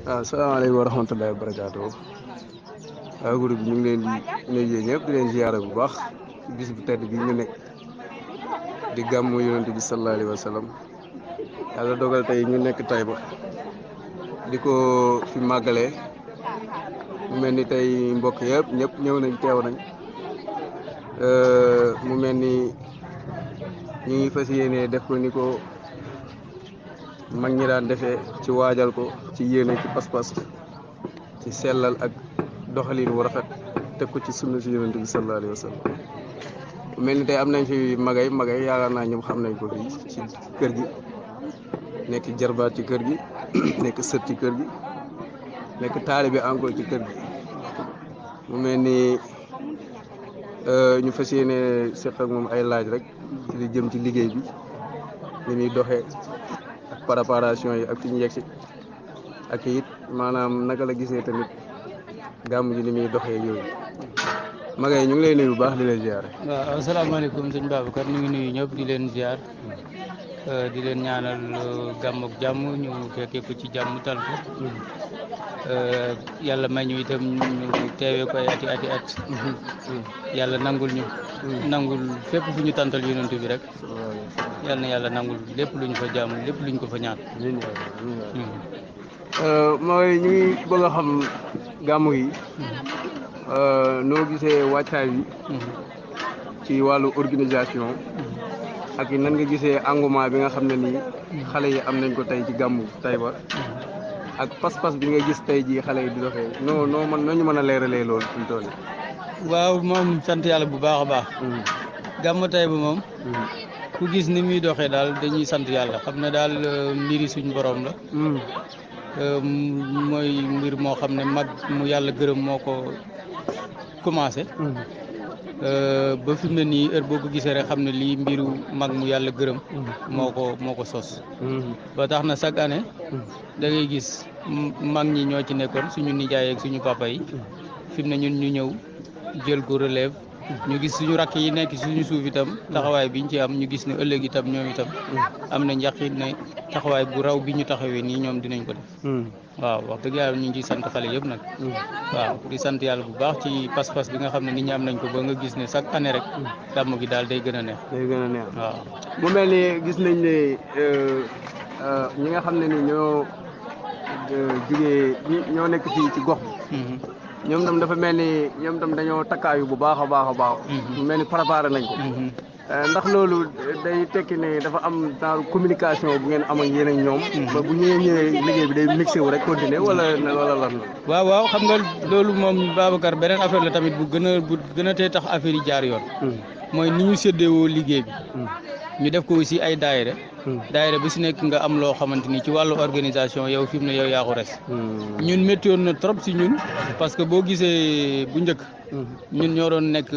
waaw salaamaaleykum wa rahmatullahi wa barakaatu waaw groupe bi ñu ngi leen di nuyu yéen ñëpp di leen ziyaara bu baax ci bis bu tedd bi ñu nekk di gàmmu yonent bi sallallahu alayhi wa sallam yàlla dogal tey ñu nekk Taïba di ko fi màggalee mu mel ni tey mbokk yëpp ñëpp ñëw nañ teew nañ mu mel ni ñu ngi fas yéene def ko ni ko mag ñi daan defee ci waajal ko ci yéene ci pas-pas ci sellal ak doxalin wu rafet teg ko ci sunna si yonent bi sallallahu alayhi wa sallam mu mel ni tey am nañ fi magay magay yaakaar naa ñoom xam nañ ko fii ci kër gi nekk jarbaat ci kër gi nekk sët ci kër gi nekk taalibe encore ci kër gi mu mel ni ñu fas yéene seq ak moom ay laaj rek ci li jëm ci liggéey bi li muy doxee ak préparation yi ak fi ñu yegsi ak it maanaam naka la gisee tamit gàmm ji ni muy doxee yooyu magay ñu ngi lay nuyu bu baax di leen ziar. waaw asalaamaaleykum sëñ Babacar ñu ngi nuyu ñëpp di leen ziar di leen ñaanal gàmm ak jàmm ñu fekkee ko ci jàmm tal ko yàlla may ñu itam ñu teewee ko ay ati ati at yàlla nangul ñu nangul fépp fu ñu tàntal yonent bi rek yàlla na yàlla nangul lépp lu ñu fa jàmm lépp lu ñu ko fa ñaan mooy ñu ngi bëgg a xam gàmmu yi noo gisee wàccaay bi ci wàllu organisation ak nan nga gisee engouement bi nga xam ne nii xale yi am nañ ko tey ci gàmmu Taïba ak pas-pas bi nga gis tey jii xale yi di doxee noo noo mën noo ñu mën a leeralee loolu fi mu toll waaw moom sant yàlla bu baax a baax gàmmu Taïba moom ku gis ni muy doxee daal dañuy sant yàlla xam ne daal mbiri suñ borom la mooy mbir moo xam ne mag mu yàlla gërëm moo ko commencé ba fi mu ne nii heure boo ko gisee rek xam ne lii mbiru mag mu yàlla gërëm moo ko moo ko sos ba tax na chaque année da ngay gis mag ñi ñoo ci nekkoon suñu nijaay ak suñu papa yi fi mu ne ñun ñu ñëw jël ko relève ñu gis suñu rakk yi nekk suñu suuf itam taxawaay biñ ci am ñu gis ne ëllëg itam ñoom itam am na njaqit ne taxawaay bu raw bi ñu taxawee nii ñoom dinañ ko def waaw wax dëgg yàlla ñu ngi ciy sant xale yëpp nag waaw di sant yàlla bu baax ci pas-pas bi nga xam ne nit ñi am nañ ko ba nga gis ne chaque année rek gàmm gi daal day gën a neex day gën a neex waaw mu mel ni gis nañ ne ñi nga xam ne ni ñoo jugee ñoo nekk fii ci gox bi ñoom tam dafa mel ni ñoom tam dañoo takkaayu bu baax a baax a baax mu mel ni préparé nañ ko ndax loolu day tekki ne dafa am genre communication bu ngeen am ak yéen ak ñoom ba bu ñëwee ñëwee liggéey bi day mixé wu rek continuer wala wala lan waaw waaw xam nga loolu moom Babacar beneen affaire la tamit bu gën a bu gën a tee tax affaire yi jaar yoon mooy ni ñu séddewoo liggéey bi ñu def ko aussi ay daayira daayira bu si nekk nga am loo xamante ni ci wàllu organisation yow fi mu ne yow yaa ko res ñun méttoon na trop si ñun parce que boo gisee bu njëkk ñun ñoo doon nekk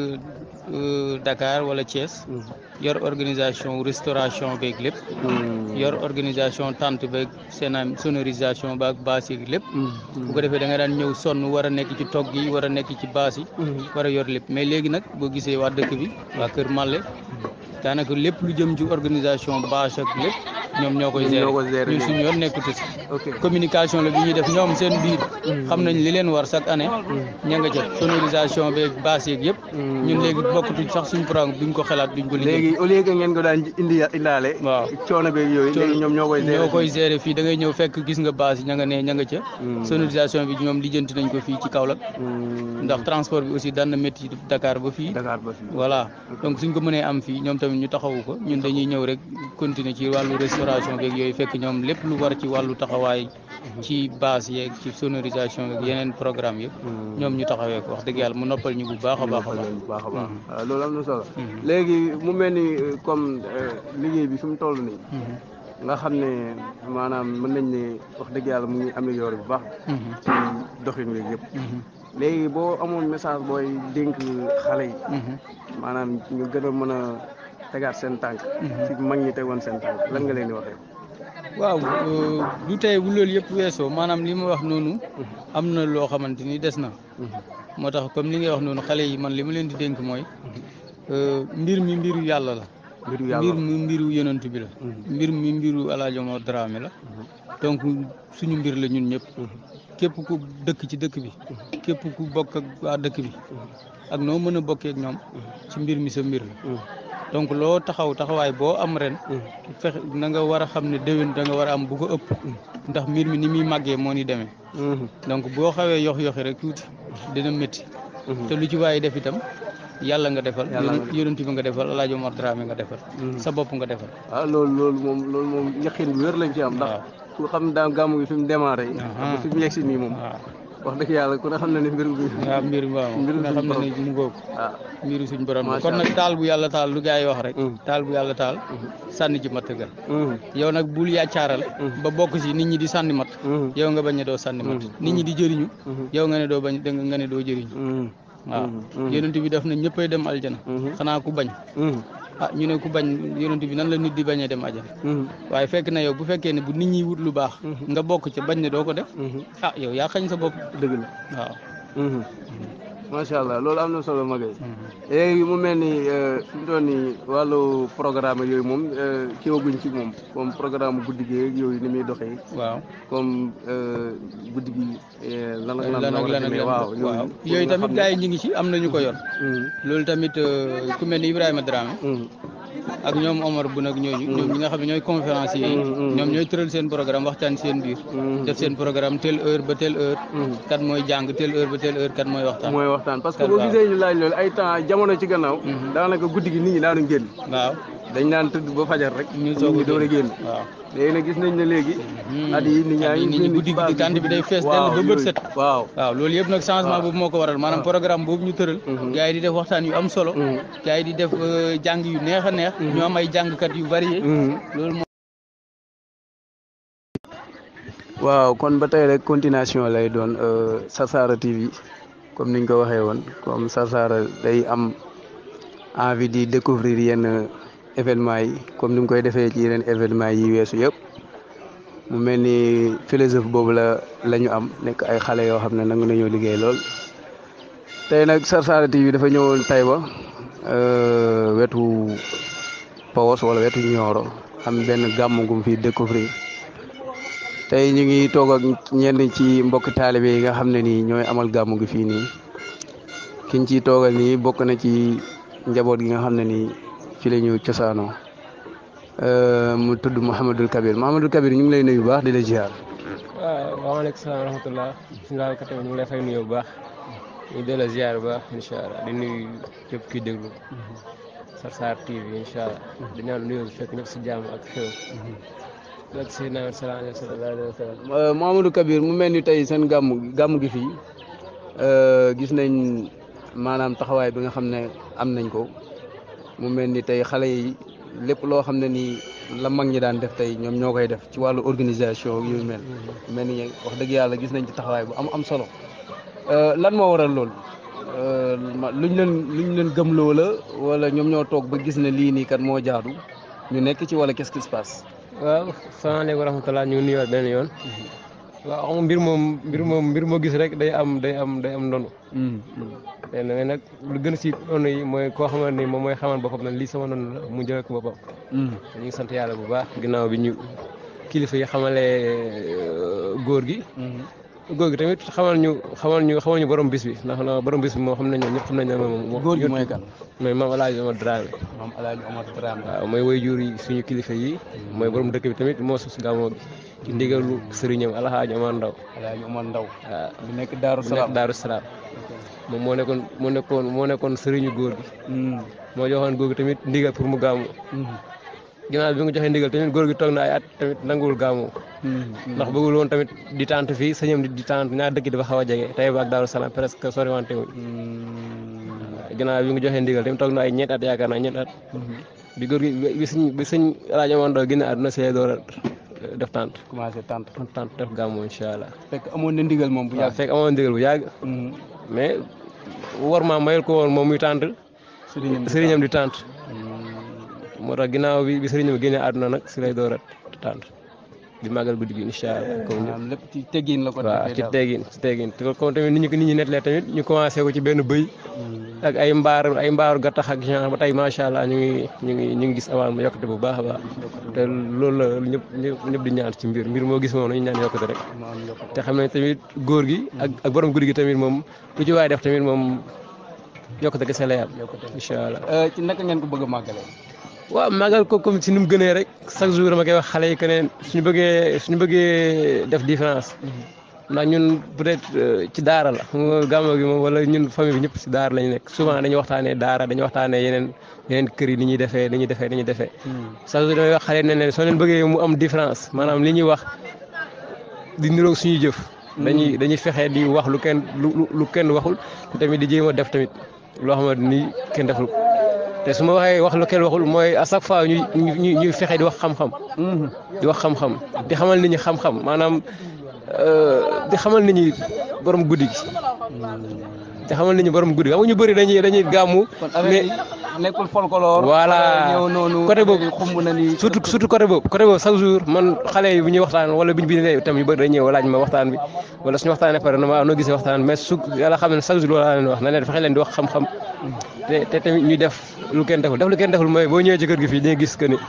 Dakar wala Thiès yor organisation restauration beeg lépp yor organisation tente beeg seen sonorisation baag baas yi lépp bu ko defee da nga daan ñëw sonn war a nekk ci togg yi war a nekk ci baas yi war a yor lépp mais léegi nag boo gisee waa dëkk bi waa Kër Malle daanaka lépp lu jëm ci organisation bâche ak lépp ñoom ñoo koy gérer ñun suñu yoon nekkatu si communication la bi ñuy def ñoom seen biir xam nañ li leen war chaque année ña nga jot sonorisation beeg bâche yeeg yëpp ñun léegi bokkatuñ sax suñu programme duñ ko xalaat duñ ko liggéey léegi au lieu que ngeen ko daan indi indaale waaw coono beeg yooyu léegi ñoom ñoo koy gérer ñoo koy gérer fii da ngay ñëw fekk gis nga bâche yi ña nga ne ña nga ca sonorisation bi ñoom lijjanti nañ ko fii ci Kaolack ndax transport bi aussi daan na métti Dakar ba fii Dakar ba fii voilà donc suñ ko mënee am fii ñoom tamit ñu taxawu ko ñun dañuy ñëw rek continuer ci wàllu restauration beeg yooyu fekk ñoom lépp lu war ci wàllu taxawaay ci base yeeg ci sonorisation beeg yeneen programme yëpp ñoom ñu taxawee ko wax dëgg yàlla mu noppal ñu bu baax a baax a baax bu baax a baax waaw loolu am na solo léegi mu mel ni comme liggéey bi fi mu toll nii nga xam ne maanaam mën nañ ne wax dëgg yàlla mu ngi amélioré bu baax ci doxin wi yëpp léegi boo amoon message booy dénk xale yi maanaam ñu gën a mën a tegaat seen tànk ci mag ñi tegoon seen tànk lan nga leen di waxee waaw du tey bu loolu yëpp weesoo maanaam li ma wax noonu am na loo xamante ni des na moo tax comme li ngay wax noonu xale yi man li ma leen di dénk mooy mbir mi mbiru yàlla la mbiru yàlla mbir mi mbiru yonent bi la mbir mi mbiru alaajo moo Dramé la donc suñu mbir la ñun ñëpp képp ku dëkk ci dëkk bi képp ku bokk ak waa dëkk bi ak noo mën a bokkee ak ñoom ci mbir mi sa mbir la donc loo taxaw taxawaay boo am ren fexe na nga war a xam ne déwén da nga war a am bu ko ëpp ndax mbir mi ni muy màggee moo ni demee donc boo xawee yox yoxi rek tuuti dina métti te lu ci waaye def itam yàlla nga defal yonent bi nga defal Alaaji Omar Dramé nga defal sa bopp nga defal ah loolu loolu moom loolu moom yaqin bu wér lañ ci am ndax ku xam daan gàmmu gi fi mu démarré ba fi mu yegg si nii moom wax dëgg yàlla ku ne xam na ne mbir mi waaw mbir mi waaw mbiru nga xam ne ne mu ngoog waaw mbiru suñ borom la Macha kon nag taal bu yàlla taal lu gars yi wax rek Mm. taal bu yàlla taal sànni ci matt ga yow nag bul yàccaaral ba bokk ci nit ñi di sànni matt yow nga bañ ne doo sànni matt nit ñi di jëriñu yow nga ne doo bañ danga nga ne doo jëriñu waaw yonent bi def na ñëppay dem aljana xanaa ku bañ ah ñu ne ku bañ yonent bi nan la nit di bañee dem aljana waaye fekk na yow bu fekkee ne bu nit ñi wut lu baax nga bokk ca bañ ne doo ko def ah yow yaa xañ sa bopp dëgg la waaw macha allah loolu am na solo magay léegi mu mel ni fi mu toll nii wàllu programme yooyu moom kiwaguñ ci moom comme programme guddi gi ak yooyu ni muy doxee waaw comme guddi gi lan ak lan ak lan ak lan waaw waaw yooyu tamit gars yi ñu ngi ci am na ñu ko yor loolu tamit euh, ku mel ni Ibrahima Dramé ak ñoom Omar bu nag ñooñu ñoom ñi nga xam ne ñooy conférenciers yi ñoom ñooy tëral seen programme waxtaan seen biir def seen programme telle heure ba telle heure kat mooy jàng telle heure ba telle heure kat mooy waxtaan mooy waxtaan parce que boo gisee ñu laaj loolu ay temps jamono ci gannaaw daanaka guddi gi nit ñi daanuñ génn waaw dañ naan tëdd ba fajar rek ñu nit soog ñi a door a génn waaw léegi nag gis nañ ne léegi at yi nit ñaa ngi nit ñi génn guddi ci base guddi kànd bi day fees waaw, dell ba bët yooyu. set waaw waaw loolu yëpp nag changement boobu moo ko waral maanaam programme boobu ñu tëral gars yi di def waxtaan yu am solo gars yi di def euh, jàng yu neex a neex ñu am ay jàngkat yu varié loolu moo waaw kon ba tey rek continuation lay doon euh, Sarsara TV comme niñ ko waxee woon comme Sarsara day am envie di découvrir yenn événements yi comme ni mu koy defee ci yeneen événements yi weesu yëpp mu mel ni philosophe boobu la la ñu am nekk ay xale yoo xam ne nangu nañoo liggéey lool tey nag Sarsara TV dafa ñëwoon Taïba euh, wetu Pawos wala wetu Nioro am benn gàmm gum fi découvrir tey ñu ngi toog ak ñenn ci mbokki taalibe yi nga xam ne nii ñooy amal gàmmu gi fii nii kiñ ciy toogal nii bokk na ci njaboot gi nga xam ne nii fi la ñu cosaanoo Euh, mu tudd Mouhamadul Kabir Mouhamadul Kabir ñu ngi lay nuyu bu baax di la ziar. waaw waaleykum salaam wa rahmatulah bisimilah kat ñu ngi lay fay nuyu bu baax ñu ngi delloo ziar bu baax incha allah di nuyu képp kuy déglu Sarsara TV incha allah di ñaan nuyoo bi fekk ñëpp si jàmm ak xew ak Seydina Muhammad sallallahu alayhi wa sallam Euh, Mouhamadou Kabir mu mel ni tey seen gàmmu gi gàmmu gi fii euh, gis nañ maanaam taxawaay bi nga xam ne am nañ ko mu mel ni tey xale yi lépp loo xam ne nii la mag ñi daan def tey ñoom ñoo koy def ci wàllu organisation yu mel mel ni wax dëgg yàlla gis nañ ci taxawaay bu am am solo Euh, lan moo waral loolu Euh, ma- luñ leen luñ leen gëmloo la wala ñoom ñoo toog ba gis ne lii nii kat moo jaadu ñu nekk ci wala qu'est-ce qui se passe. waaw salaamaaleykum wa rahmatulah ñu ngi nuyuwaat benn yoon waaw xam nga mbir moom mbir moom mbir moo gis rek day am day am day am ndonu mais nag nag lu gën a si ndonu yi mooy koo xamante ni moom mooy xamal boppam ne lii sama ndonu la mu jëlee ko boppam ñu ngi sant yàlla bu baax ginnaaw bi ñu kilifa yi xamalee euh, góor gi góor gi tamit xamal ñu xamal ñu xamal ñu borom bis bi ndax na borom bis bi moo xam nañ ñëpp xam nañ ne moom góor gi mooy kan. mooy maam Alaaji Omar Dramé moom El Hadj Omar Dramé. waaw mooy way jur yi suñu kilifa yi mooy borom dëkk bi tamit moo sos gàmmoo gi ci ndigalu sëriñam Alaaji Omar Ndaw El Hadj Omar Ndaw. waaw bu nekk Daaru bu Salaam. nekk Daaru Salaam moom moo nekkoon moo nekkoon moo nekkoon sëriñu góor gi moo joxoon góor gi tamit ndigal pour mu gàmmu ginnaaw bi nga joxee ndigal tamit góor gi toog na ay at tamit nanguwul gàmmu ndax bëggul woon tamit di tànt fii sëñam di di tànt ñaar dëkk dafa xaw a jege Taïba ak Daaru Salaam presque soriwante wuñ ginnaaw bi nga joxee ndigal tamit toog na ay ñeent at yaakaar naa ñeent at bi góor gi bi sëñ bi sëñ Alaaji Omar Ndaw génn àdduna see door a def tànt commencé tant. tànt def gàmmu incha allah fekk amoon na ndigal moom bu waaw yàgg. fekk amoon ndigal bu yàgg mais war maa mayul ko woon moom muy tànt sëriñam sëriñam di tànt moo tax ginnaaw bi bi sëriñam génne àdduna nag si lay door a tànt di màggal guddi gi incha allah comme ñëpp maanaam lépp ci teggin la ko waaw defee ci daal. teggin ci teggin te comme tamit nit ñi ko nit ñi nettalee tamit ñu commencé ko ci benn bëy ak ay mbaar ay mbaaru gattax ak genre ba tey macha allah ñu ngi ñu ngi ñu ngi gis avant ma yokkute bu baax a baax te loolu la ñëpp ñëpp ñëpp di ñaan ci mbir mbir moo gis moom nañu ñaan yokkute rek te xam ne tamit góor gi ak ak borom guddi gi tamit moom lu ci waay def tamit moom yokkute kese la yàlla incha allah ci naka ngeen ko bëgg a màggalee. waaw màggal ko comme si ni mu gënee rek chaque jour dama koy wax xale yi que ne suñu bëggee suñu bëggee def différence ndax ñun peut-être ci daara la xam nga gàmmu gi moom wala ñun famille bi ñëpp si daara lañu nekk souvent dañuy waxtaanee daara dañuy waxtaanee yeneen yeneen kër yi ni ñuy defee ni ñuy defee ni ñuy defee chaque jour damay wax xale yi ne leen soo leen bëggee mu am différence maanaam li ñuy wax di niroog suñuy jëf dañuy dañuy fexe di wax lu kenn lu lu kenn waxul te tamit di jéem a def tamit loo xamante ni kenn deful ko te su ma waxee wax lu kenn waxul mooy à chaque fois ñuy ñuy ñuy fexe di wax xam-xam. di wax xam-xam di xamal nit ñi xam-xam maanaam di xamal nit ñi borom guddi gi. di xamal nit ñi borom guddi gi xam nga ñu bëri dañuy dañuy gàmmu. mais nekkul folklore. voilà ñëw noonu côté boobu xumb na ni. surtout surtout côté boobu côté boobu chaque jour man xale yi bu ñuy waxtaan wala bu ñu bindee itam yu bëri dañuy ñëw laaj ma waxtaan bi wala suñu waxtaanee pare na ma noo gisee waxtaan mais su yàlla xam ne chaque jour loolu laa leen wax na leen fexe leen di wax xam-xam te te tamit ñuy def lu kenn deful def lu kenn deful mooy boo ñëwee ci kër gi fii di nga gis que ni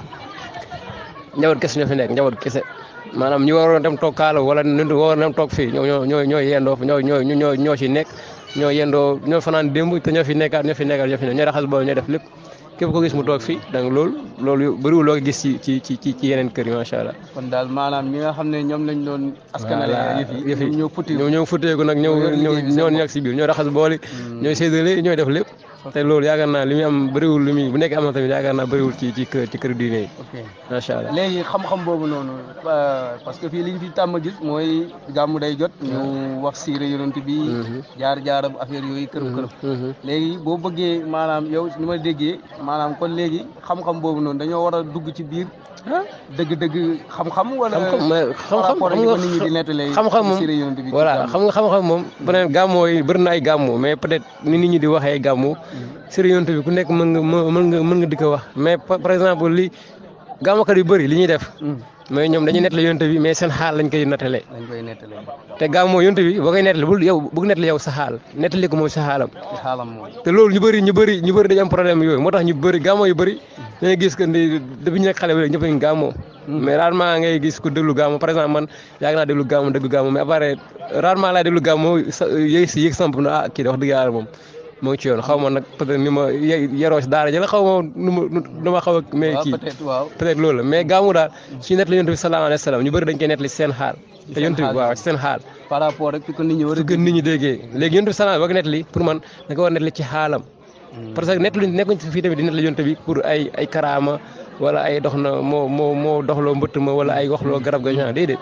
njaboot kese ñoo fi nekk njaboot kese maanaam ñu waroon dem toog kaala wala ñu waroon dem toog fii ñoo ñoo ñoo ñoo yendoo ñoo ñoo ñoo ñoo ci nekk ñoo yendoo ñoo fanaan démb te ñoo fi nekkaat ñoo fi nekkaat ñoo fi nekk ñoo raxas bool ñoo def lépp képp ko gis mu toog fii donc loolu loolu bëriwul loo gis ci ci ci ci yeneen kër yi macha allah. kon daal maanaam ñi nga xam ne ñoom lañ doon. askanale yëf yi ñoo futti ñoo ñoo futteeku nag ñëw ñëw ñoo nekk si biir ñoo raxas booli ñooy séddale ñooy def lépp te loolu yaakaar naa li muy am bëriwul li muy bu nekk am na tamit yaakaar naa bëriwul ci ci kër ci kër diine yi. ok macha allah léegi xam-xam boobu noonu parce que fii liñ fi tàmm gis mooy gàmmu day jot. ñu wax siire yonent bi. jaar jaaram affaire yooyu kërëb kërëb. léegi boo bëggee maanaam yow ni ma déggee maanaam kon léegi xam-xam boobu noonu dañoo war a dugg ci biir. dëgg-dëgg xam-xam wala. xam-xam mais xam-xam par rapport ak nit ñi di nettalee. xam-xam moom siire yonent bi voilà xam nga xam-xam moom peut-être gàmmoo yi bëri na ay gàmmoo mais peut-être ni nit ñi di waxee gàmmoo siire yonent bi ku nekk mën nga mën nga mën nga di ko wax mais par exemple li gàmmukat yu bëri li ñuy def. mais ñoom dañuy nettali yonent bi mais seen xaal lañ koy nettalee. lañ koy nettalee. te gàmmoo yonent bi boo koy nettali bul yow bëgg nettali yow sa xaal nettali ko mooy sa xaalam. xaalam moom. te loolu ñu bëri ñu bëri ñu bëri dañu am problème yooyu moo tax ñu bëri gàmmoo yu bëri dañuy gis que ni depuis ñu nekk xale bi ñëpp ñu gàmmoo. mais rarement ngay gis ku déglu gàmmoo par exemple man yàgg naa déglu gàmmoo déglu gàmmoo mais après rarement laay déglu gàmmoo sa yéeg si yéeg samp na ah kii de wax dëgg yàlla moom moo ngi ci yoon xaw ma nag peut-être ni ma yeroo si daara ji la xaw ma nu ma nu ma xaw a mais kii peut-être loolu la mais gàmmu daal suñu nettali yonent bi sallallahu alayhi wa sallam ñu bëri dañ koy nettali seen xaal te yonent bi waaw seen xaal par rapport ak fi ko nit ñi war a su gën nit ñi déggee léegi yonent bi sallallahu alayhi wa sallam nettali pour man da nga war a nettali ci xaalam parce que nettali nekkuñ fii tamit di nettali yonent bi pour ay ay karaama wala ay dox na moo moo moo doxloo mbëtt ma wala ay waxloo garab ga genre déedéet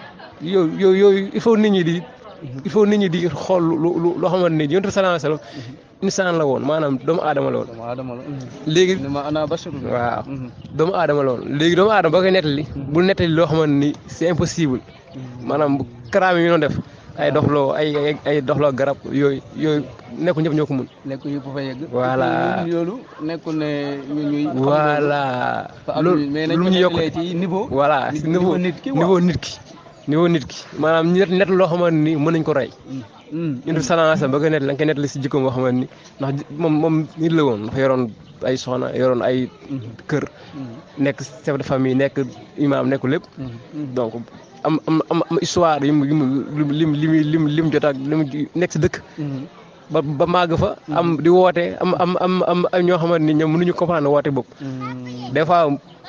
yow yow yooyu il faut nit ñi di il faut nit ñi di xool lu lu loo xamante ni yonent bi sallallahu alayhi wa sallam insaan la woon maanaam doomu aadama la woon. doomu aadama la. léegi ma ana basharu waaw doomu aadama la woon léegi doomu aadama boo koy nettali bul nettali loo xamante ni c'est impossible maanaam bu karaam yi ñu doon def ay doxloo ay ay ay doxloo garab yooyu yooyu nekkul ñëpp ñoo ko mun. nekkul ñëpp fa yegg. voilà loolu nekkul ne ñu ñuy. voilà loolu mais lu ñu yokk ci niveau. voilà si niveau nit ki niveau nit ki. niveau nit ki maanaam net net loo xamante ni mën nañ ko rey. yonent bi sallallahu alayhi wasallam ba koy net la nga koy nettali si jikkoom boo xamante ni ndax moom moom nit la woon dafa yoroon ay soxna yoroon ay kër. nekk chef de famille nekk imam nekk lépp. donc am am am histoire yu mu yu mu lim lim lim lim jot ak lim nekk si dëkk. ba ba màgg fa. am di woote am am am am ñoo xamante ni ñoom mënuñu comprendre woote boobu. des fois.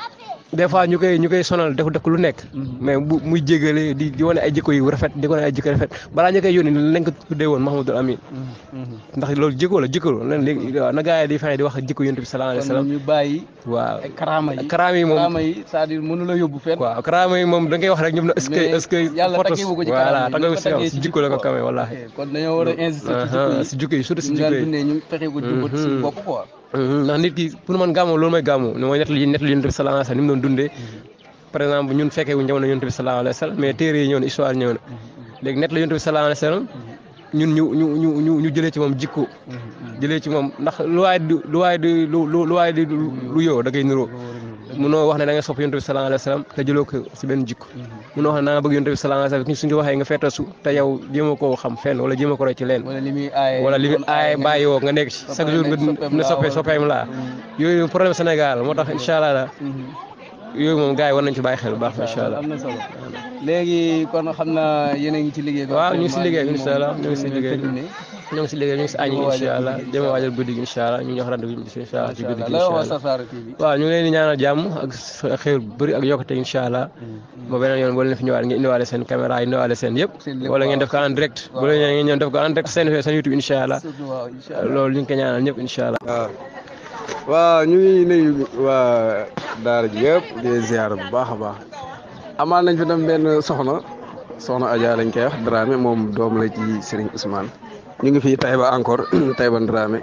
des fois ñu koy ñu koy sonal def def lu nekk. mais bu muy jégale di di wane ay jikko yu rafet di wane ay jikko rafet balaa ñu koy yónni nañ ko tuddee woon Mahamadul Amin. ndax loolu jikko la jikko la léegi na gars yi di fexe di wax jikko yonent bi sallallahu alayhi wa sallam. ñu bàyyi. waaw ay karaama yi karaama yi moom karaama yi c'est-à-dire mënu la yóbbu fenn. waaw karaama yi moom da ngay wax rek ñoom na est-ce que est-ce que. yàlla taggeewu ko ci karaama voilà taggewu si jikko la ko kamee wallaahi. kon dañoo war a insister si jikko yi surtout si ñu jikko daan yi. dundee ñu fexe ko jubbat si bopp quoi. ndax nit ki pour man gàmmu loolu mooy gàmmu ni mooy nettali nettali yonent bi sallallahu alayhi wa sallam ni mu doon dundee par exemple ñun fekkee wuñ jamono yonent bi sallallahu alayhi wa sallam mais téere yi ñëw na histoire ñëw na léegi nettali yonent bi sallallahu alayhi wa sallam ñun ñu ñu ñu ñu ñu jëlee ci moom jikko jëlee ci moom ndax lu waay di lu waay di lu lu lu waay di lu yow da ngay niroo munoo wax ne da nga sopp yonent bi sallallahu alayhi wa sallam te jëloo ko si benn jikko munoo wax ne da nga bëgg yonent bi sallallahu alayhi wa sallam suñ ko waxee nga fettasu te yow jéema koo xam fenn wala jéema ko roy ci leen wala li muy aaye wala li mu aaye bàyyi woo nga nekk ci chaque jour nga ne soppe soppeem laa yooyu problème Sénégal moo tax incha allah la yooyu moom gars yi war nañ ci bàyyi xel bu baax incha allah am na solo léegi kon xam naa yéen a ngi ci liggéey bi waaw ñu ngi si liggéey incha allah ñu ngi si liggéey terminé ñu ngi si liggéey ñu ngi si añ incha allah jéem a waajal guddi gi incha allah ñu jox rendez-vous bi incha allah ci guddi gi la incha wax allah Sarsara TV waaw ñu ngi leen di ñaanal jàmm ak xéer bu bëri ak yokkute incha allah ba beneen yoon boo leen fi ñëwaat ngeen indiwaale seen caméra yi indiwaale seen yëpp Seen lépp, wala ngeen def ko en direct bu leen ngeen ñëw def ko en direct seen seen YouTube incha allah surtout waaw incha allah loolu ñu ngi ko ñaanal ñëpp incha allah waaw waaw ñu ngi nuyu waa daara ji yëpp di leen ziar bu baax a baax amal nañ fi tam benn soxna soxna Adja lañ koy wax Dramé moom doom la ci Serigne Ousmane ñu ngi fii Taïba encore Taïba Dramé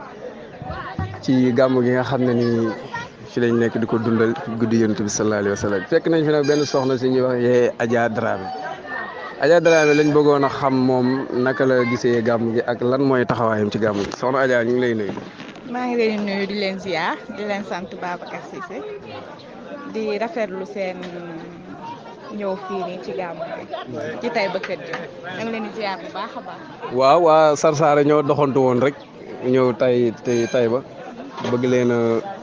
ci gàmm gi nga xam ne nii fi lañ nekk di ko dundal guddi yonent bi sallallahu alayhi wa sallam fekk nañ fi nag benn soxna si ñuy wax yee Adja Dramé Adja Dramé lañ bëggoon a xam moom naka la gisee gàmm gi ak lan mooy taxawaayam ci gàmm gi soxna Adja ñu ngi lay nuyu. maa ngi leen di nuyu di leen ziar di leen sant Babacar Cissé di rafetlu seen ñëw fii nii ci gàmmu bi ci tay ba kër gi ñu ngi leen di ziar bu baax a baax. waaw waa Sarsara ñoo doxantu woon rek ñëw tay tay tay ba bëgg leen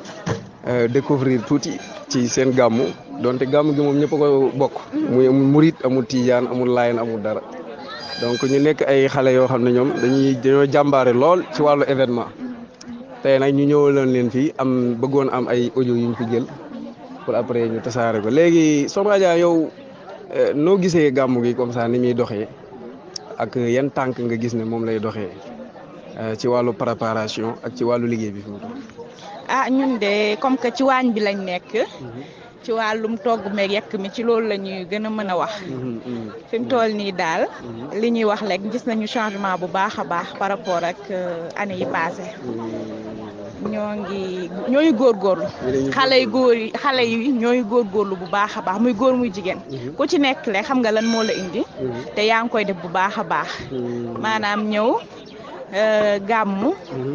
a découvrir tuuti ci seen gàmmu donte gàmmu gi moom ñëpp a ko bokk muy amul murit amul tijaan amul layen amul dara donc ñu nekk ay xale yoo xam ne ñoom dañuy dañoo jàmbaare lool ci wàllu événement tey nag ñu ñëwaloon leen fii am bëggoon am ay audio yu ñu fi jël pour après ñu tasaare ko léegi Soxna Adja yow eh, noo gisee gàmmu gi comme ça ni muy doxee ak yan tànk nga gis ne moom lay doxee eh, ci wàllu préparation ak ci wàllu liggéey bi fi mu toll. ah ñun de comme que ci waañ bi lañ nekk ci wàllum togg meeg yekk mi ci loolu la ñuy gën a mën a wax fi mu toll nii daal li ñuy wax rek gis nañu changement bu baax a baax par rapport ak euh, année yi passé ñoo ngi ñooy góorgóorlu Yéen a ngi xale yu góor yi xale yi ñooy góorgóorlu bu baax a baax muy góor muy jigéen ku ci nekk le xam nga lan moo la indi te yaa ngi koy def bu baax a baax maanaam ñëw euh, gàmmu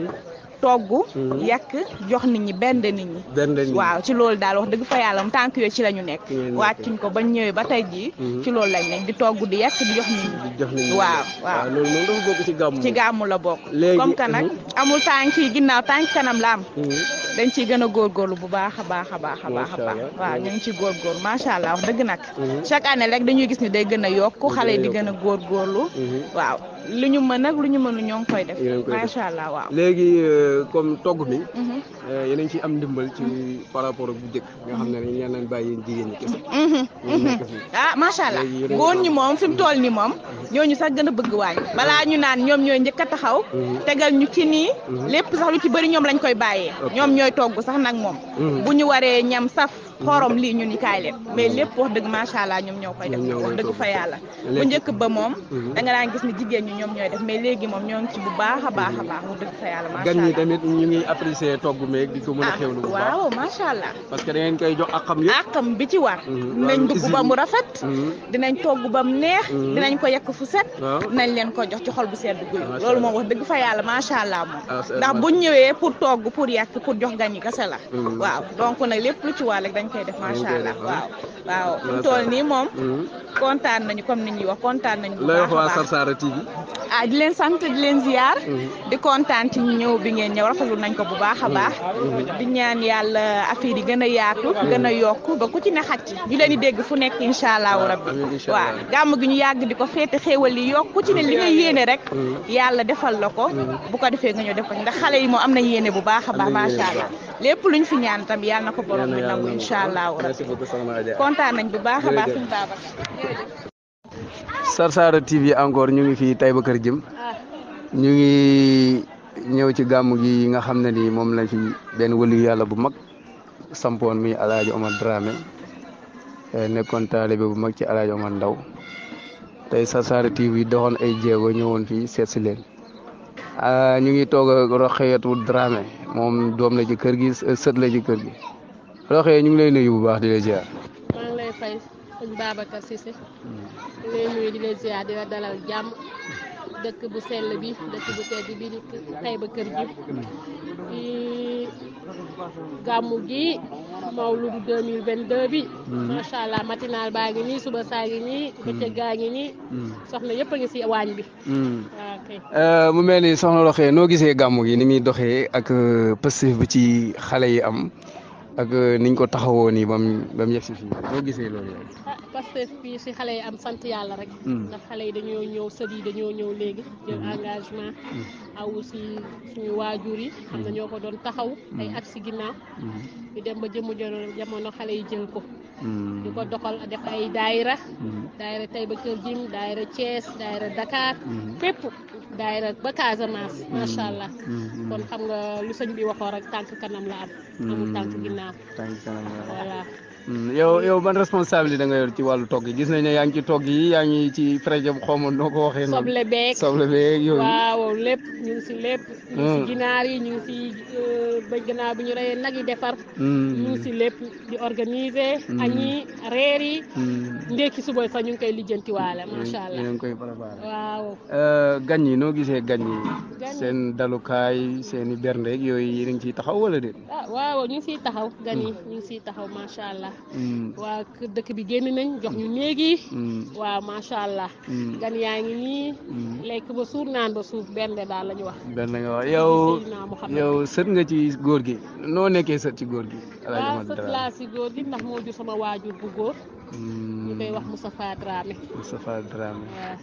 togg yàq jox nit ñi benn nit ñi benn nit ñi. waaw ci loolu daal wax dëgg fa yàlla mu tànk yooyu ci la ñu nekk Ci ngeen nekk. wàccuñ ko bañ ñëwee ba tey jii Mhm. ci loolu lañ nekk di togg di yàq di jox nit di ñi jox nit ñi. waaw waaw loolu moom dafa bokk ci gàmmu. ci gàmmu la bokk Léegi- comme que nag Mhm. amul tànk yi ginnaaw tànk kanam la am Mhm. dañ ciy gën a góorgóorlu bu baax a baax a baax a baax a Macha baax Allah. waaw ñu ngi ci góorgóorlu macha allah wax dëgg nag Mhm. chaque année rek dañuy gis ni day gën a yokku Day xale yi di gën a gën a góorgóorlu Mhm. waaw lu ñu mën nag lu ñu mënu ñoo ngi koy def Yéen a ngi koy def. macha allah waaw léegi euh, comme togg mi. Mhm. eh, yéen a ngi ciy am ndimbal ci par rapport ak bu njëkk nga xam ne dañu leen leen bàyyi yéen jigéen ñi kese. Mhm, ñu mhm. nekk fi. ah macha allah Léegi yéen a ngi góor am- ñi moom fi mu toll nii moom ñooñu sax gën a bëgg waañ balaa ñu naan ñoom ñooy njëkk a taxaw Mhm. tegal ñu ci nii Mhm. lépp sax lu ci bëri ñoom lañ koy bàyyee Ok. ñoom ñooy togg sax nag moom Mhm. bu ñu waree ñam saf xorom lii ñu ni kaay leen mais lépp wax dëgg macha allah ñoom ñoo koy def Ñoom ñoo wax koy dëgg togg. fa yàlla bu Léegi- njëkk ba moom Mhm. da nga daan gis ni jigéen ñi ñoom ñooy def mais léegi moom ñoo ngi ci bu baax a baax a baax wax dëgg fa yàlla macha gan ñi allah tamit ñu ngi apprécier togg meeg di ko mën a ah xewlu bu baax. waaw macha allah parce que da ngeen koy jox ak xam yëpp. àqam bi ci war Mhm. dinañ Wàllu dugg usine ba yi. mu rafet Mhm. dinañ togg ba mu neex Mhm. dinañ ko yekk fu set waaw. dinañ leen ko jox ci xol bu sedd guy Macha loolu moom Allah. wax dëgg fa yàlla macha allah moom Ah, c'est- ndax buñ ñëwee pour togg pour yàq pour jox gan yi kese la Mhm. waaw donc nag lépp lu ci war rek dañ koy def Dañ macha koy allah def, waaw ah. waaw fi mu Macha toll Allah. nii moom Mhm. kontaan nañu comme ni ñuy wax kontaan nañu bu looy wax baax a waa baax Sarsara TV. ah di leen sant di leen ziar Mhm. di kontaan ci ñëw bi ngeen ñëw rafetlu nañ ko bu baax a baax di ñaan yàlla affaire yi gën a yaatu gën a yokk ba ku ci ne xaj ci ñu leen di dégg fu nekk incha allahu rabbi amiin incha waaw allah. gàmm gi ñu yàgg di ko féete xéewal yi yokk ku ci ne li nga yéene rek Mhm. yàlla defal la ko bu ko defee nga ñëw def ko ndax xale yi moom am nañ yéene bu baax a baax Am nañ yéene macha bu allah lépp luñ fi ñaan tam yàlla na ko borom bi Yal na nangu yàlla incha allahu rabbi merci beaucoup soxna Adja. kontaan nañ bu baax a baax Jërëjëf. suñu Babacar Sarsara TV encore ñu ngi fii Taïba Kër Jëm ñu ngi ñëw ci gàmmu gi nga xam ne ni moom lañ fi benn wëliyu yàlla bu mag sampoon mi Alaaji Omar Dramé eh, nekkoon taalibe bu mag ci Alaaji Omar Ndaw tey Sarsara TV doxoon ay jéego ñëwoon fii seet si leen ah, ñu ngi toog ak Roxeyatu Dramé moom doom la ci kër gi sët la ci kër gi Roxeye ñu ngi lay nuyu bu baax di la ziar. maa ngi lay fay sëñ Babacar Cissé di lay nuyu di la ziar di la dalal jàmm dëkk bu sell bi dëkk bu tedd bi di Taïba Kër Jib ci gàmmu gi mawludu 2022 bi macha allah matinal baa ngi nii suba saa ngi nii bëccëg gaa ngi nii soxna yëpp a ngi si waañ bi waaw kay mu mel ni soxna Roxee noo gisee gàmmu gi ni muy doxee ak pëstif bi ci xale yi am ak niñ ko taxawoo nii bam ba mu yegg si fii noo gisee loolu yow. ah Pastef bi si xale yi am sant yàlla rek ndax xale yi dañoo ñëw sët yi dañoo ñëw léegi jël engagement aw si suñu waajur yi xam na ñoo ko doon taxaw ay at si ginnaaw ñu dem ba jëmu jamono xale yi jël ko di ko doxal def ay daayira daayira Taïba Kër Jim daayira Thiès daayira Dakar fépp daayira ba Casamance macha allah kon xam nga lu sëñ bi waxoo rek tànk kanam la am amul tànk ginnaaw tànk kanam la voilà yow yow ban responsabilité da nga yor ci wàllu togg yi gis nañ ne yaa ngi ci togg yi yaa ngi ci projet bu xaw ma noo ko waxee noonu soble beeg soble beeg yooyu waaw lépp ñu ngi si lépp ñu ngi si ginaar yi ñu ngi si ba ginaar bu ñu reyee nag yi defar ñu ngi si lépp di organiser añ yi reer yi ndékki suba sax ñu ngi koy lijjantiwaale macha allah ñu ngi koy préparé waaw gan yi noo gisee gan yi Gan yi. seen dalukaay seen i berndeeg yooyu yéen a ngi ciy taxaw wala déet ah waaw ñu ngi siy taxaw gan yi ñu ngi siy taxaw macha allah waa kër dëkk bi génn nañ jox ñu néeg yi waaw macha allah gan yaa ngi nii lekk ba suur naan ba suuf benn daal la ñu wax benn nga wax yow Seydina Muhammad. yow sët nga ci góor gi noo nekkee sët ci góor gi El Hadj waaw Ahmad sa Dramé. classe yi góor gi ndax moo jur sama waajur bu góor ñu koy wax Hmm, Moustapha Dramé Moustapha Dramé waaw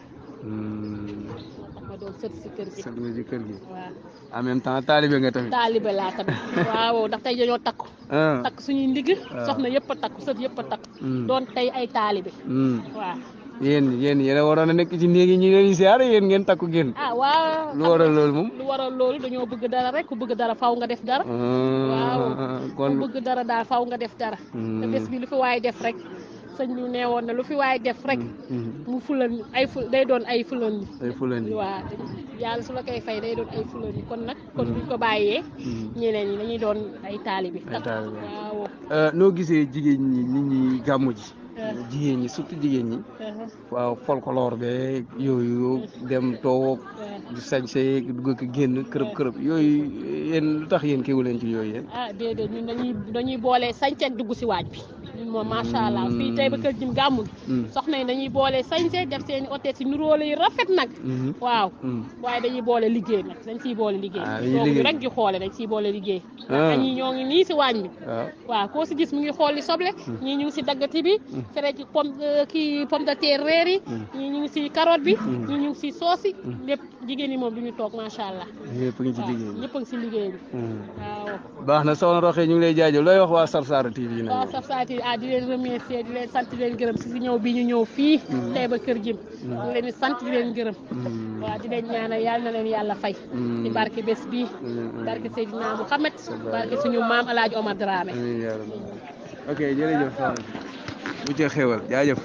Hmm, ma doon sët si kër gi sët nga ci kër gi waaw en même temps taalibe nga tamit taalibe laa tamit waaw ndax tey dañoo takku ah takk suñuy ndigg soxna yëpp a takku sët yëpp a takku Hmm. doon tey ay taalibe Hmm. waaw yéen yéen yéen a waroon a nekk ci néeg yi ñu leen di siyaare yéen ngeen takku génn ah waaw lu waral loolu moom lu waral loolu dañoo bëgg dara rek ku bëgg dara faw nga def dara waaw Ah, ku kon bëgg dara daal faw nga def dara te bés bi lu fi waay def rek sëñ bi nee woon na lu fi waay def rek Hmm, mu fulan ay fu day doon ay fulan ay fulani waaw yàlla su la koy fay day doon ay fulan yi kon nag kon buñ ko bàyyee ñeneen ñi dañuy doon ay taalibi Ay taalibe. waaw Euh, noo gisee jigéen ñi nit ñi gàmmu ji Eh. jigéen ñi surtout jigéen ñi uh-huh, waaw folklore be yooyu dem toog uh, di sañse dugg ak génn kërëb kërëb yooyu yéen lu tax yéen kéwu leen ci yooyu yéen ah déedéet ñun dañuy dañuy boole sañse ak dugg si waaj bi ñun moom macha allah fii tey ba kër jim gàmmu gi Hmm. soxna yi dañuy boole sañse def seen i oteet si nuróole yi rafet nag Mhm. waaw Hmm. waaye dañuy boole liggéey nag dañ siy boole liggéey Ah, dañuy toog ñu liggéey. rek di xoole dañ siy boole liggéey Ah. ñii ñoo ngi nii si waañ bi waaw waaw koo si gis mu ngi xool li soble ñii ñu ngi si daggati bi fere ci pomme euh, kii pomme de terre reer yi ñii ñu ngi si carotte bi ñii ñu ngi si soos yi lépp jigéen ñi moom du ñu toog macha allah yëpp ngi ci waaw liggéey bi ñëpp a ngi si liggéey bi Hmm. waaw baax na soxna Roxee ñu ngi lay jaajëf looy wax waa Sarsara TV nag waaw yow? saf saati ah di leen remercier di leen sant di leen gërëm si si ñëw bi ñu ñëw fii tey ba kër jim di leen di sant di leen gërëm Hmm. waaw di leen ñaanal yàlla na leen yàlla fay Hmm. ci barke bés bii Hmm. barke Seydina Mouhamed barke suñu maam El Hadj Omar Dramé amiin yaa rabbi. ok jërëjëf soxna si bu ci xéwal jaajëf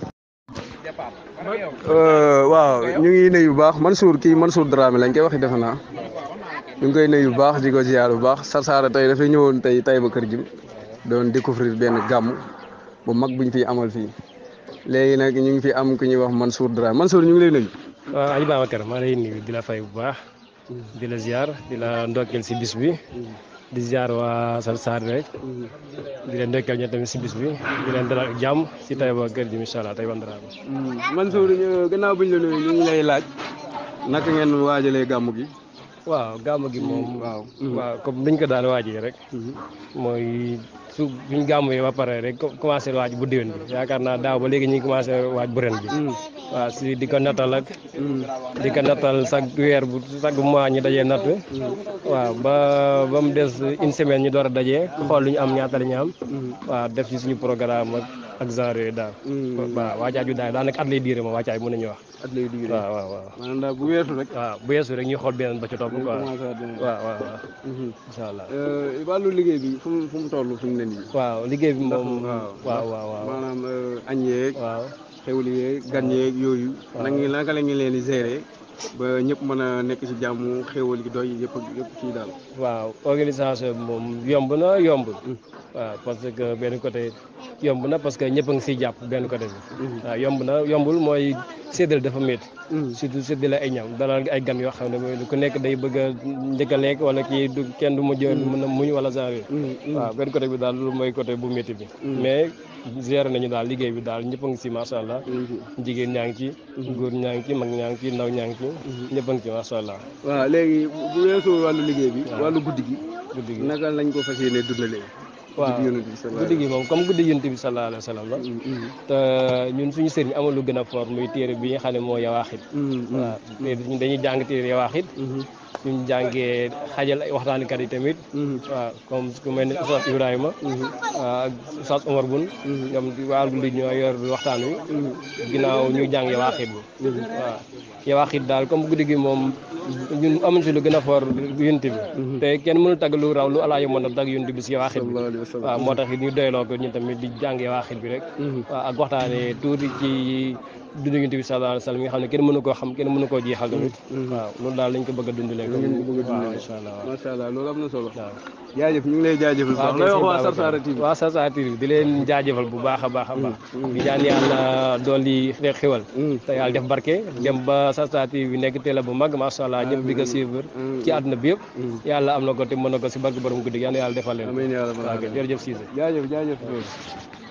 waaw ñu ngi nuyu bu baax Mansour kii Mansour Dramé lañ koy waxee defe naa ñu ngi koy nuyu bu baax di ko ziar bu baax Sarsara tey dafay ñëwoon tey Taïba Kër Jim doon découvrir benn gàmm bu mag buñ fi amal fii léegi nag ñu ngi fi am ku ñuy wax Mansour Dramé Mansour ñu ngi lay nuyu. waaw Aliou Babacar maa lay nuyu di la fay bu baax di la ziar di la ndokkeel si bis bi di ziar waa Sarsara rek di leen ndokkeel ñoom tamit si bis bi di leen dalal ak jàmm si Taïba Kër Jim incha allah Taïba Ndaraama. Mansour ñu- gannaaw buñ la nuyu ñu ngi lay laaj naka ngeen waajalee gàmm gi. waaw gàmm gi moom. waaw. waaw comme niñ ko daan waajee rek. mooy su biñ gàmmee ba pare rek co- commencé waaj bu déwén bi yaakaar naa daaw ba léegi ñu ngi commencé waaj bu ren bi. waaw si di ko nattal ak. di ko nattal chaque weer bu chaque mois ñu dajee natt. waaw ba ba mu des une semaine ñu door a dajee. xool lu ñu am ñaata la ñu am. waaw def ci suñu programme ak ak genre yooyu daal. waaw waajaay bi daal daanaka at lay diire moom waajaay mën nañu wax. at lay digg waaw waaw waaw. maanaam daal bu weesu rek. waaw bu yeesu rek ñu xool beneen ba ci topp quoi. commencé waat beneen. waaw waaw waaw. Mhm. incha allah. Euh, wàllu liggéey bi fu mu fu mu toll fi mu ne nii. waaw liggéey bi moom. waaw waaw waaw waaw. maanaam euh, añ yeeg waaw. xewli yeeg gan yeeg yooyu. na ngi naka la ngi leen di gérer ba ñëpp mën a nekk ci jàmm xewal gi doy yëpp yëpp kii daal. waaw organisation bi moom yomb na yombul. waaw parce que benn côté yomb na parce que ñëpp a ngi siy jàpp benn côté bi. waaw yomb na yombul mooy séddale dafa métti surtout séddale ay ñam dalal ay gan yoo xam ne mooy ku nekk day bëgg a njëkk a lekk wala kii du kenn du mujj mën a muñ wala genre yooyu waaw benn côté bi daal loolu mooy côté bu métti bi mais gérer nañu daal liggéey bi daal ñëpp a ngi si macha allah jigéen ñaa ngi ci góor ñaa ngi ci mag ñaa ngi ci ndaw ñaa ngi ci ñëpp a ngi ci macha allah waaw léegi bu weesoo wàllu liggéey bi wàllu guddi gi guddi gi naka lañ ko fas yéene dundalee waaw guddi gi moom comme guddi yonent bi sallallahu alayhi wa sallam la te ñun suñu sëriñ amul lu gën a fort muy téere bi nga xam ne moo yawaaxit waaw te dañuy jàng téere yawaaxit suñu jàngee xajal ay waxtaankat yi tamit waaw comme ku mel ni Oustaz Ibrahima ak Oustaz Omar Bun ñoom waa guddi ñoo yor waxtaan wi ginnaaw ñu jàng yawaaxit bi waaw yawaaxit daal comme guddi gi moom ñun amuñ si lu gën a fort yonent bi te kenn mënul tagg lu raw lu alaa yu mën a tagg yonent bi si yawaaxit bi waaw moo tax ñu doyloo ko ñun tamit di jàng yawaaxit bi rek waaw ak waxtaanee tuuti ci dundu yonent bi sallallahu alayhi wa sallam nga xam ne kenn mënu koo xam kenn mënu koo jeexal tamit waaw loolu daal lañ ko bëgg a dundalee ko waaw incha allah macha allah loolu am na solo waaw jaajëf ñu ngi lay jaajëfal waaw lay wax waa Sarsara TV waaw Sarsara TV di leen jaajëfal bu baax a baax a baax di ñaan yàlla dolli xewal te yàlla def barke dem ba Sarsara TV bi nekk télé bu mag macha allah ñëpp di ko suivre ci àdduna bi yëpp yàlla am na ko te mën na ko si barke borom guddi gi yàlla yàlla defal leen amiin yaa rabbal waaw aalamiin jërëjëf Cissé jaajëf jaajëf